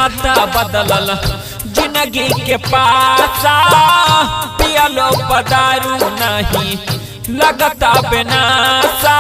विधाता बदलल जिंदगी के पासा पियलो पदारू नहीं लगता बेनासा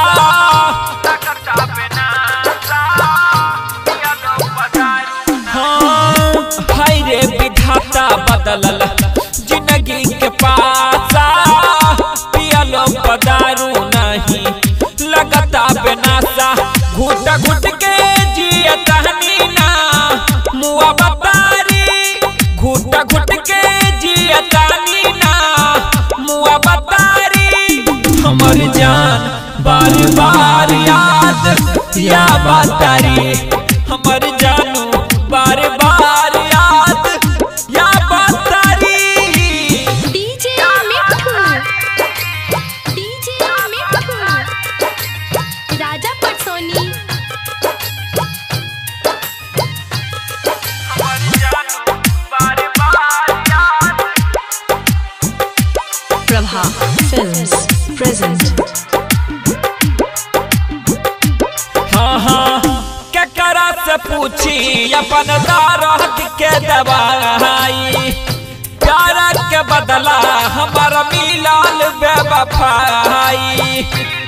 हाँ हाय रे विधाता बदलल जिंदगी के पासा पियलो पदारू नहीं लगता बेनासा घुट घुट के जिया तहनी ना मुआ बतारी घुट घुट के जिया तहनी ना मुआ बतारी हमर जान बार बार याद या बतारी हमर जानू बार बार याद या बतारी डीजे मिठू डीजे मिठू राजा पटसोनी Prabha Films present. हाँ हाँ केकरा से पूछी अपन दारत के दवाई प्यार के बदला हमारा मिलाल बेवफाई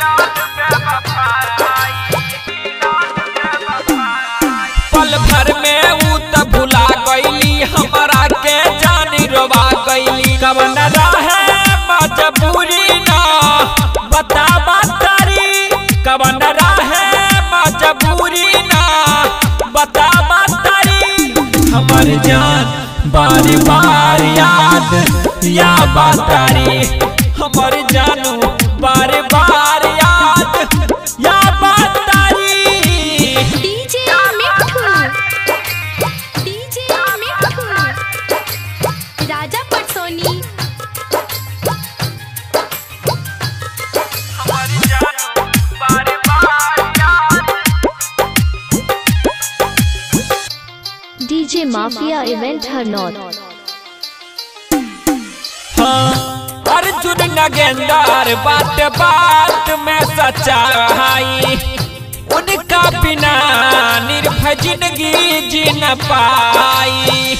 पल भर में ऊ त भुला गईली हमरा के जानी रोवा गईली कवन रहे मजबूरी ना बता बतारी कवन रहे मजबूरी ना बता बतारी हमर जान बार बार याद या बतारी हमर जानू बार बार याद या बतारी डीजे मिठू डीजे मिठू राजा पटसोनी DJ Mafia Event Hernot. हाँ, अर्जुन नगेंदर बात बात में सच्चाई उनका बिना निर्भय जिंदगी जी न पाई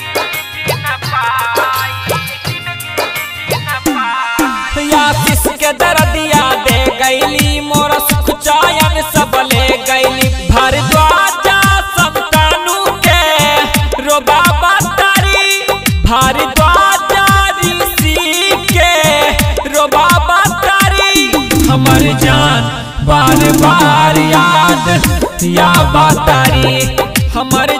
या किसके दर्दिया दे गईली मोर सुख चयन सब ले गईली भारद्वाजा संतानु के रोबा बतारी भारद्वाजा ऋषि के रोबा बतारी हमर जान बार बार याद या बतारी हमर